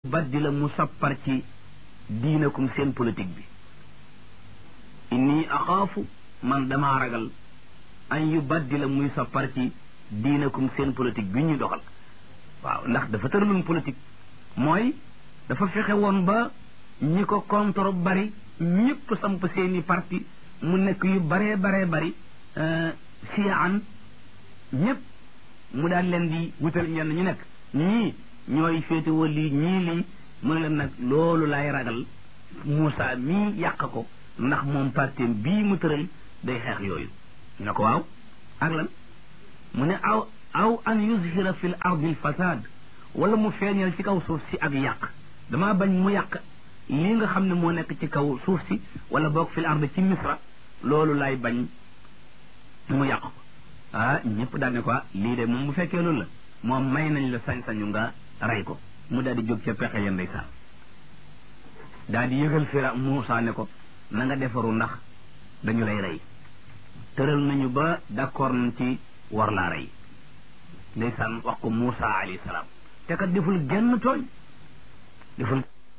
baddi la mu sappar ci diinakum seen politique bi inni axaafu man damaa ragal an yu baddi la muy sappar ci diinakum seen politique bi ñuy doxal waaw ndax dafa tëraloon politique mooy dafa fexe woon ba ñi ko contre bari ñëpp samp seeni parti mu nekk yu baree baree bari siyaan ñëpp mu daan leen di wutal ñenn ñu nekk ñii ñooy féetewoo lii ñii lii mu ne leen nag loolu laay ragal Moussa mii yàq ko ndax moom partim bii mu tëral day xeex yooyu ñu ne ko waaw ak lan mu ne aw aw an yuzhira fil ardi al fasad wala mu feeñal ci kaw suuf si ak yàq damaa bañ mu yàq lii nga xam ne moo nekk ci kaw suuf si wala boog fil ardi ci misra loolu laay bañ mu yàq ko ah ñëpp daal ne ko lii de moom bu fekkee loolu la moom may nañ la sañ-sañu nga rey ko mu daal di jóg ca pexe ya ndeysaan daal di yëgal fira Muusa ne ko na nga defaru ndax dañu lay rey tëral nañu ba d'accord nañ ci war laa rey ndeysaan wax ko Muusa alayhi salaam te kat deful genn tooñ deful